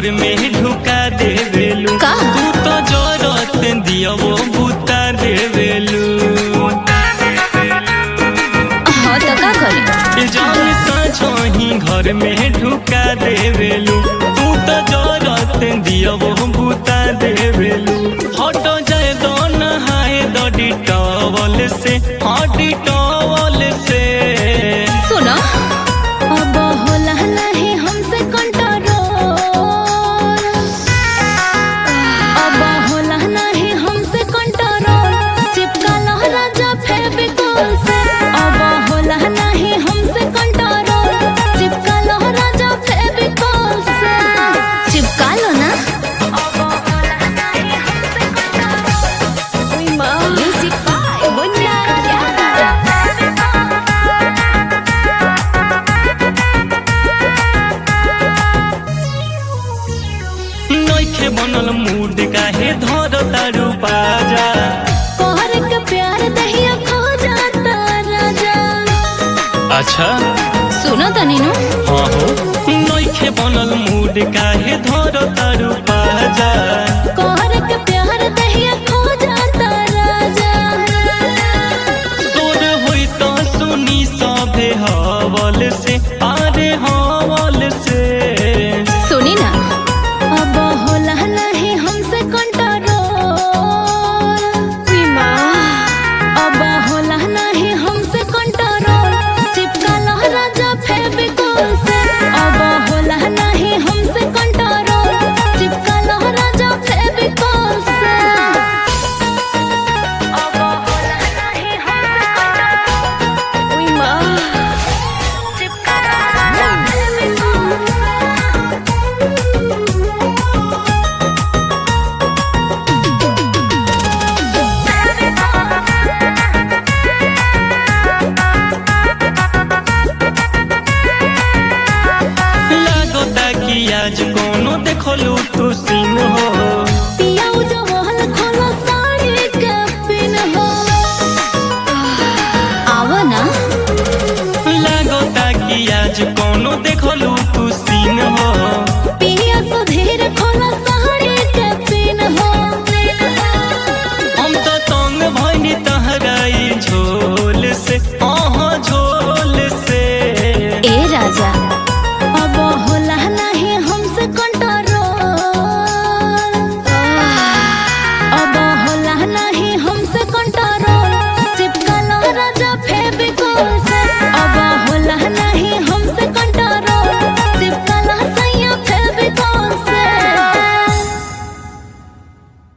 घर में ढुका देवेलू का? तू तो जरत दिया वो बुता देवेलू हाँ तो का करी जान साझही घर में ढुका देवेलू तू तो जरत दिया वो बुता देवेलू हट जाए दो नहाए दो डिटॉवल से हाँ डिटॉवल से सुनो अब होला नहीं हमसे कंट्रोल अब होला नहीं हमसे कंट्रोल चिपका लो राजा फेविकोल से अब होला नहीं हमसे कंट्रोल चिपका लो राजा फेविकोल से चिपका लो ना अब होला नहीं हमसे कंट्रोल ओए मां म्यूजिक बाय बुन्ना नइखे बनल मूड काहे धर तारू बाजा तोहर के प्यार दहिया खो जाता राजा अच्छा सुनो तनीनु हाँ हो नइखे बनल मूड काहे धर तारू बाजा तोहर के प्यार दहिया खो जाता राजा तोर होई तो सुनी सभे हवल से अरे हवल से सुनी ना अब होला नहीं हमसे कंट्रोल अब होला नहीं हमसे कंट्रोल चिपका लो राजा फेविकोल से अब होला नहीं हमसे कंट्रोल चिपका लो राजा फेविकोल से अब होला नहीं हमसे कंट्रोल उई मां चिपका लो राजा फेविकोल लागता कि आज कोनो देखलू तू सीन हो